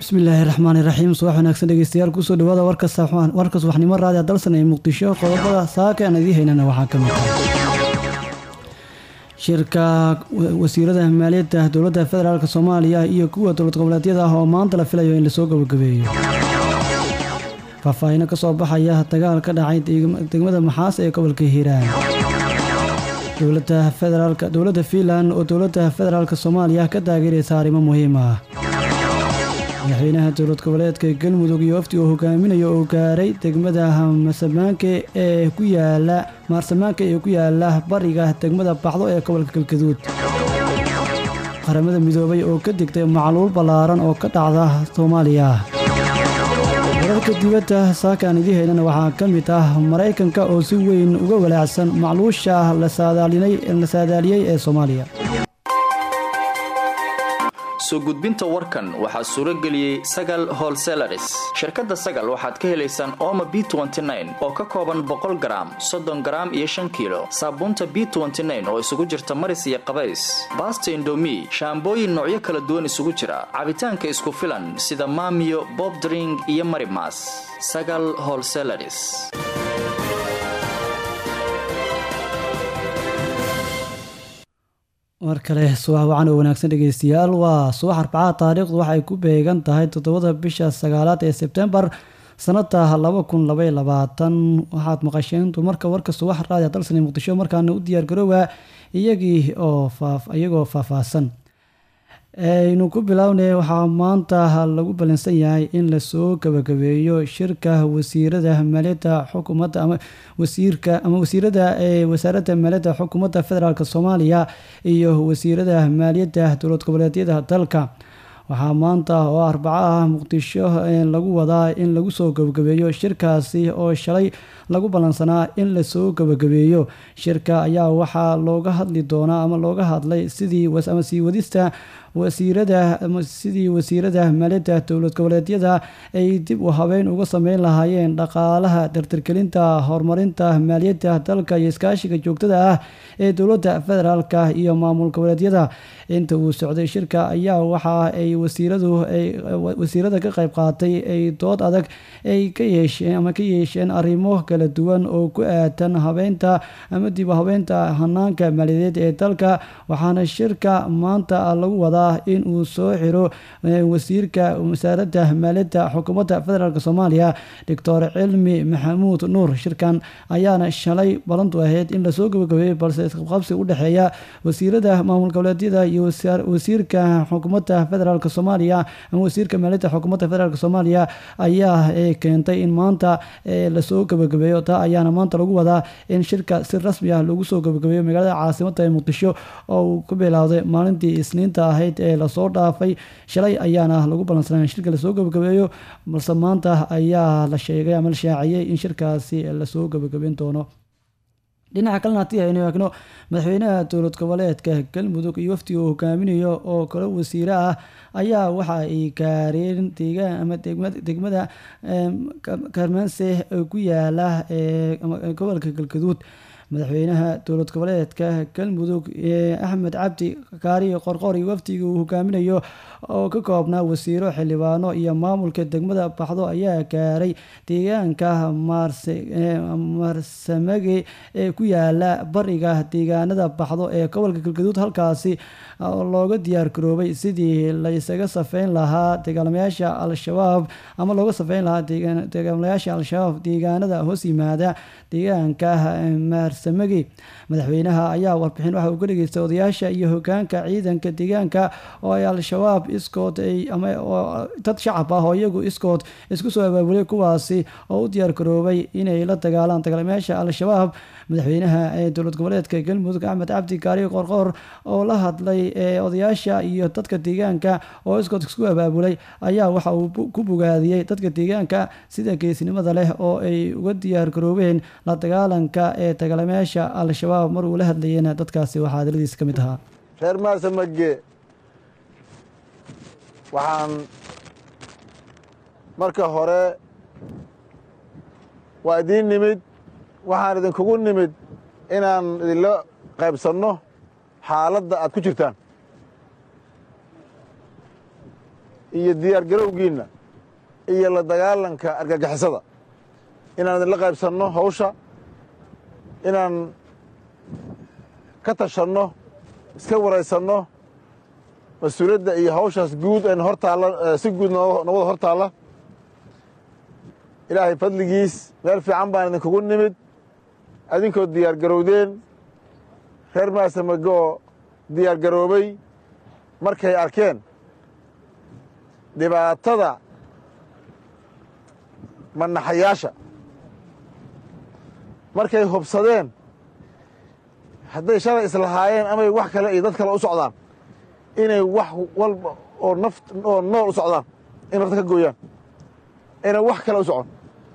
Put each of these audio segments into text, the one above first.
bismillaahi raxmaani raxiim subax wanaagsan dhegeystayaal kusoo dhawaada warka subaxnimo raadi dalsan ee muqdisho qodobada saaka aan idii haynana waxaa ka mid ah shirka wasiirada maaliyadda dowladda federaalk soomaaliya iyo kuwa dowlad goboleedyada ah oo maanta la filayo in lasoo gabagabeeyo faahfaahino kasoo baxaya dagaal ka dhacay degmada maxaas ee gobolka hiiraan dowladda federaalk dowladda fiinland oo dowladda federaalk soomaaliya ka taageeraysa arrimo muhiim ah madaxweynaha dowlad goboleedka galmudug iyo wafdi uu hogaaminayo oo gaaray degmada marsamaanka ee ku yaala maarsamaanka ee ku yaala bariga degmada baxdo ee gobolka galgaduud qaramada midoobay oo ka digtay macluul ballaaran oo ka dhacda soomaaliya wararka dibadda saakaan idii haynana waxaa ka mid ah maraykanka oo si weyn uga walaacsan macluusha la saadaaliyey ee soomaaliya soo gudbinta warkan waxaa suuro geliyey sagal holselaris shirkadda sagal waxaad ka helaysaan ooma b oo ka kooban boqol garaam soddon garaam iyo shan kiilo saabuunta b oo isugu jirta maris iyo qabays baasta indomi shaambooyin noocyo kala duwan isugu jira cabitaanka isku filan sida maamiyo bobdring iyo marimas sagal holselaris mar kale subax wacan oo wanaagsan dhegeystayaal waa subax arbacada taariikhdu waxay ku beegan tahay toddobada bisha sagaalaad ee sebtembar sanada laba kun labay labaatan waxaad maqasheen dumarka warka subax raadiya dalsani muqdisho markaana u diyaargaroowa iyagii oo iyagoo faahfaahsan aynu ku bilownay waxaa maanta lagu ballansan yahay in lasoo gabagabeeyo shirka wasiirada maaliyadda xukuumadda ama wasiirka ama wasiirada ee wasaaradda maaliyadda xukuumadda federaalk soomaaliya iyo wasiirada maaliyadda dowlad goboleedyada dalka waxaa maanta oo arbaco ah muqdisho lagu wadaa in lagu soo gabagabeeyo shirkaasi oo shalay lagu ballansanaa in lasoo gabagabeeyo shirka ayaa waxaa looga hadli doonaa ama looga hadlay sidii ama sii wadista wasiirada sidii wasiirada maaliyadda dowlad goboleedyada ay dib u habeyn uga sameyn lahaayeen dhaqaalaha dardargelinta horumarinta maaliyadda dalka iyo iskaashiga joogtada ah ee dowladda federaalk iyo maamul goboleedyada inta uu socday shirka ayaa waxa ay wasiiradu wasiirada ka qayb qaatay ay dood adag ay ka yeesheen ama ka yeesheen arrimo kala duwan oo ku aadan habeynta ama dib u habeynta hanaanka maaliyadeed ee dalka waxaana shirka maanta lagu wadaa in uu soo xiro wasiirka wasaaradda maaliyadda xukuumadda federaalk soomaaliya doctor cilmi maxamuud nuur shirkan ayaana shalay balantu ahayd in lasoo gabagabeeyey balse isqabqabsi u dhexeeya wasiirada maamul goboleedyada iyo wasiirka xukuumadda federaalk soomaaliya ama wasiirka maaliyadda xukuumadda federaalk soomaaliya ayaa keentay in maanta lasoo gabagabeeyo taa ayaana maanta lagu wadaa in shirka si rasmi ah lagu soo gabagabeeyo magaalada caasimadda ee muqdisho oo uu ku bilowday maalintii isniinta ahayd ee lasoo dhaafay shalay ayaana lagu ballansanaa in shirka lasoo gabagabeeyo balse maanta ayaa la sheegay ama la shaaciyey in shirkaasi lasoo gabagabeyn doono dhinaca kalena haddii aynu eegno madaxweynaha dowlad goboleedka galmudug iyo wafdiga uu hogaaminayo oo kale wasiire ah ayaa waxa ay gaareen deegaan ama degmada karmanse ku yaala gobolka galgaduud madaxweynaha dowlad goboleedka galmudug axmed cabdi kaari qorqor iyo wafdiga uu hogaaminayo oo ka koobnaa wasiiro xildhibaano iyo maamulka degmada baxdo ayaa gaaray deegaanka marsamage ee ku yaala bariga deegaanada baxdo ee gobolka galgaduud halkaasi looga diyaar garoobay sidii la isaga safeyn lahaa dagaalamayaasha al-shabaab ama looga safeyn lahaa dagaalamayaasha al-shabaab deegaanada hoos yimaada deegaanka marsamage madaxweynaha ayaa warbixin waxa uu ka dhageystay odayaasha iyo hogaanka ciidanka deegaanka oo ay al-shabaab iskood ama dad shacab ah oo iyagu iskood isku soo abaabulay kuwaasi oo u diyaar garoobay inay la dagaalaan dagaalamayaasha al-shabaab madaxweynaha ee dowlad goboleedka galmudug axmed cabdi kaari qorqor oo la hadlay odayaasha iyo dadka deegaanka oo iskood isku abaabulay ayaa waxa uu ku bogaadiyey dadka deegaanka sida geesnimada leh oo ay uga diyaar garoobeen la dagaalanka ee dagaalamayaasha al-shabaab mar uu la hadlayena dadkaasi waxaa hadaladiis ka mid ahaa reer maasamage waxaan marka hore waa idiin nimid waxaan idinkugu nimid inaan idinla qaybsanno xaaladda aad ku jirtaan iyo diyaargarowgiinna iyo la dagaalanka argagixisada inaan idinla qaybsanno hawsha inaan ka tashanno iska waraysanno mas-uuliyadda iyo hawshaas guud een hor taalla si guud nowada hor taalla ilaahay fadligiis meel fiican baan idinkugu nimid adinkoo diyaargarowdeen reer maasamagoo diyaargaroobay markay arkeen dhibaatada manaxayaasha markay hubsadeen hadday shalay islahaayeen amay wax kale iyo dad kale u socdaan inay wax walba oo naft oo nool u socdaan in nafta ka gooyaan inay wax kale u socon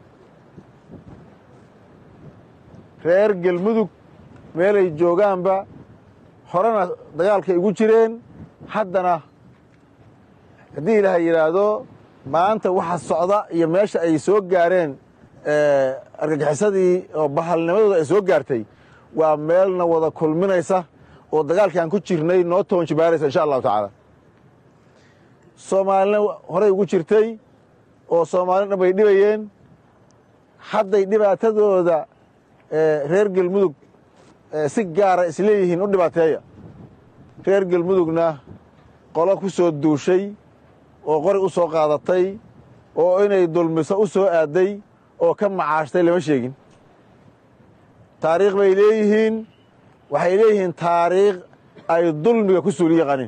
reer gelmudug meelay joogaanba horena dagaalkay ugu jireen haddana haddii ilaahay yidhaahdo maanta waxa socda iyo meesha ay soo gaareen argagixisadii oo bahalnimadooda ay soo gaartay waa meelna wada kulminaysa oo dagaalkii aan ku jirnay noo toonjibaaraysa insha allahu tacaala soomaalina horey ugu jirtay oo soomaalina dhan bay dhibayeen hadday dhibaatadooda reer gelmudug si gaara isleeyihiin u dhibaateeya reer gelmudugna qolo ku soo duushay oo qori u soo qaadatay oo inay dulmiso u soo aaday oo ka macaashtay lama sheegin taariikh bay leeyihiin waxay leeyihiin taariikh ay dulmiga ku suuli yaqaaniin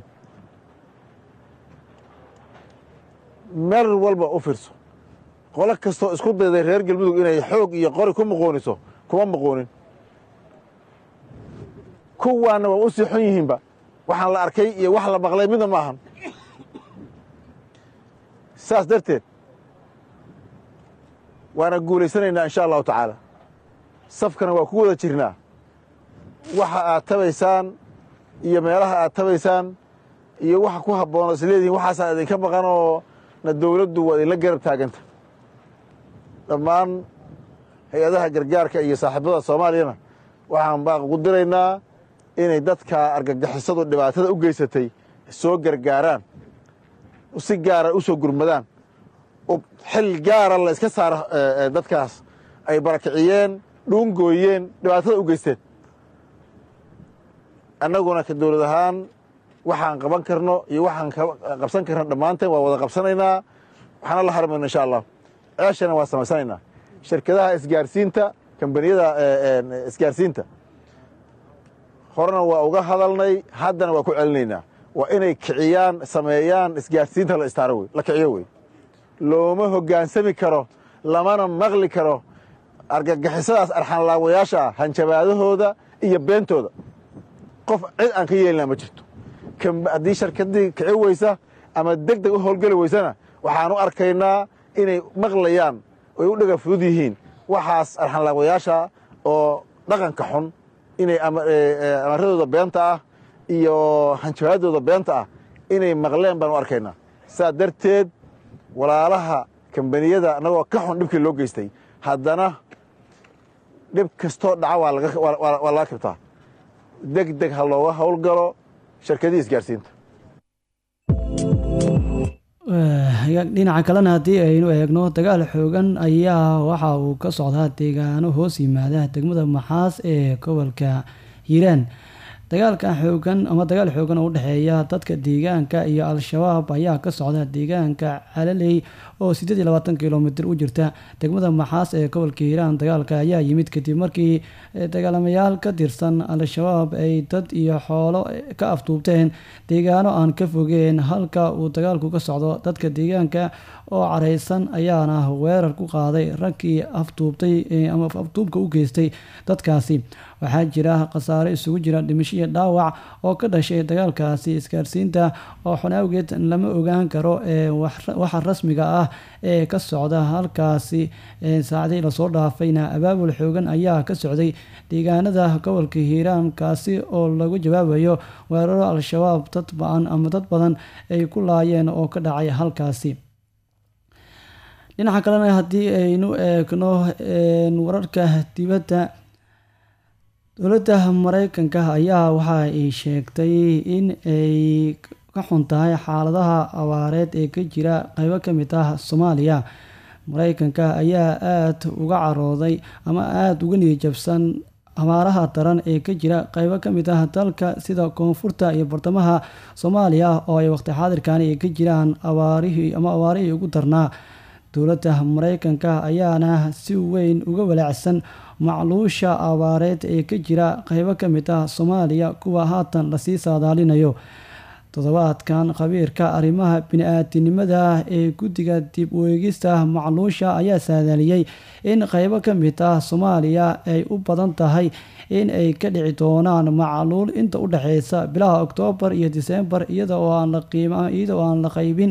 meel walba u fiirso qolo kastoo isku dayday reer galmudug inay xoog iyo qori ku muqooniso kuma muqoonin kuwaanna waa u sii xun yihiinba waxaan la arkay iyo wax la maqlay midna ma ahan saas darteed waana guulaysanaynaa insha allahu tacaala safkana waa ku wada jirnaa waxa aad tabaysaan iyo meelaha aad tabaysaan iyo waxa ku habboon oo isleedihiin waxaasaa idinka maqan oo na dowladdu waa idinla garab taaganta dhammaan hay-adaha gargaarka iyo saaxiibada soomaaliyana waxaan baaq ugu diraynaa inay dadka argagixisadu dhibaatada u geysatay soo gargaaraan si gaara u soo gurmadaan xil gaara la iska saaro dadkaas ay barakiciyeen dhuungooyeen dhibaatada u geysteen annaguna ka dowlad ahaan waxaan qaban karno iyo waxaan qabsan karno dhammaanteen waa wada qabsanaynaa waxaana la harmayno insha allah ceeshana waa samaysanaynaa shirkadaha isgaarsiinta kambaniyada isgaarsiinta horena waa uga hadalnay haddana waa ku celinaynaa waa inay kiciyaan sameeyaan isgaarsiinta la istaaro wey la kiciyo wey looma hoggaansami karo lamana maqli karo argagixisadaas arxanlaawayaasha ah hanjabaadahooda iyo beentooda qof cid aan ka yeelina ma jirto haddii sharkadii kici weysa ama deg deg u howlgeli weysana waxaan u arkaynaa inay maqlayaan oy u dhaga fudud yihiin waxaas arxanlaawayaasha oo dhaqanka xun inay amaradooda beenta ah iyo hanjabaadooda beenta ah inay maqleen baan u arkaynaa saa darteed walaalaha kambaniyada annagoo ka xun dhibkii loo geystay haddana dhib kastoo dhaca waa laga kabtaa deg deg ha looga howlgalo shirkadii isgaarsiinta dhinaca kalena haddii aynu eegno dagaal xoogan ayaa waxa uu ka socdaa deegaano hoos yimaada degmada maxaas ee gobolka hiiraan dagaalka xoogan ama dagaal xoogan oo u dhexeeya dadka deegaanka iyo al-shabaab ayaa ka socda deegaanka calaley oo siddeed iyo labaatan kilomitr u jirta degmada maxaas ee gobolka hiiraan dagaalka ayaa yimid kadib markii dagaalamayaal ka tirsan al-shabaab ay dad iyo xoolo ka afduubteen deegaano aan ka fogeen halka uu dagaalku ka socdo dadka deegaanka oo careysan ayaana weerar ku qaaday raggii afduubtay ama afduubka u geystay dadkaasi waxaa jira khasaare isugu jira dhimasho iyo dhaawac oo ka dhashay dagaalkaasi isgaarsiinta oo xun awgeed lama ogaan karo waxa rasmiga ah ee ka socda halkaasi saacadii lasoo dhaafayna abaabul xoogan ayaa ka socday deegaanada gobolka hiiraan kaasi oo lagu jawaabayo weeraro al-shabaab dad ba-an ama dad badan ay ku laayeen oo ka dhacay halkaasi dhinaca kalena haddii aynu eegno wararka dibadda dowladda mareykanka ayaa waxa ay sheegtay in ay ka xun tahay xaaladaha abaareed ee ka jira qeybo ka mid ah soomaaliya mareykanka ayaa aada uga carooday ama aada uga niyajabsan abaaraha daran ee ka jira qeybo ka mid ah dalka sida koonfurta iyo bartamaha soomaaliya oo ay waqti xaadirkani ay ka jiraan abaarihii ama abaarihii ugu darnaa dowladda mareykanka ayaana si weyn uga walaacsan macluusha abaareed ee ka jira qeybo ka mid ah soomaaliya kuwa haatan lasii saadaalinayo toddobaadkan khabiirka arrimaha bini-aadinimada ee guddiga dib u eegista macluusha ayaa saadaaliyey in qeybo ka mid ah soomaaliya ay u badan tahay in ay ka dhici doonaan macluul inta u dhexeysa bilaha oktoobar iyo disembar iyada oo aan la iyada oo aan la qeybin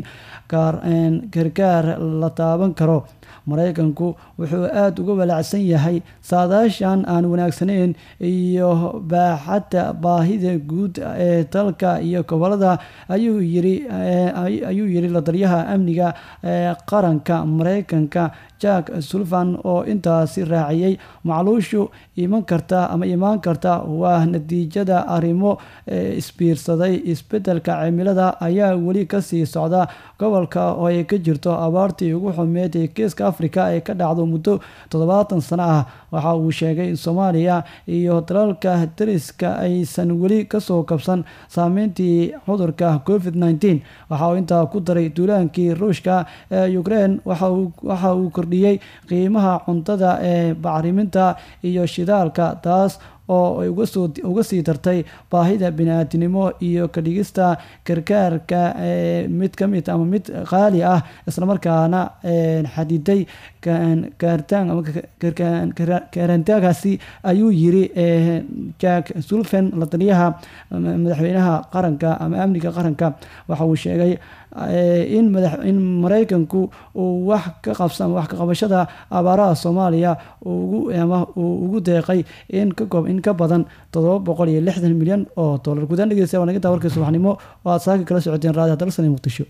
gargaar la taaban karo mareykanku wuxuu aada uga walaacsan yahay saadaashan aan wanaagsaneyn iyo baaxadda baahida guud ee dalka iyo gobolada ayuu yiri ayuu yiri ladaliyaha amniga ee qaranka mareykanka jack sullivan oo intaasi raaciyey macluushu iman karta ama imaan karta waa natiijada arrimo isbiirsaday isbedelka cimilada ayaa weli kasii socda gobolka oo ay ka jirto abaartii ugu xumeed ee geeska africa ee ka dhacdo muddo toddobaatan sano ah waxa uu sheegay in soomaaliya iyo dalalka dariska aysan weli kasoo kabsan saameyntii cudurka covid nteen waxa uu intaa ku daray duulaankii ruushka ee ukraine waxa uu kordhiyey qiimaha cuntada ee bacriminta iyo shidaalka taas oo ay uga sii dartay baahida bini-aadinimo iyo ka dhigista gargaarka mid ka mid ama mid qaali ah islamarkaana xadiday gaartaan ama gaaraantaagaasi ayuu yiri jack sullivan la taliyaha madaxweynaha qaranka ama amniga qaranka waxa uu sheegay in madax in mareykanku uu wax ka qabsan wax ka qabashada abaaraha soomaaliya ugu ama uu ugu deeqay in ka koob in ka badan toddoba boqol iyo lixdan milyan oo dollar guudaan dhegeysta waa nagintaa warkii subaxnimo oo aad saaka kala socoteen raadiyo dalsan ee muqdisho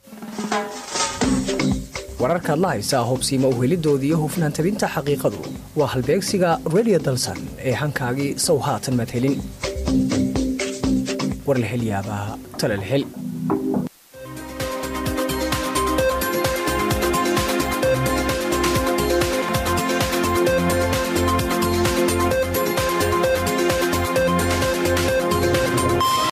wararkaad la haysaa hubsiima uhelidooda iyo hufnaan tabinta xaqiiqadu waa halbeegsiga radio dalsan ee hankaagii sow haatan madhelin war la hel yaabaa tala la hel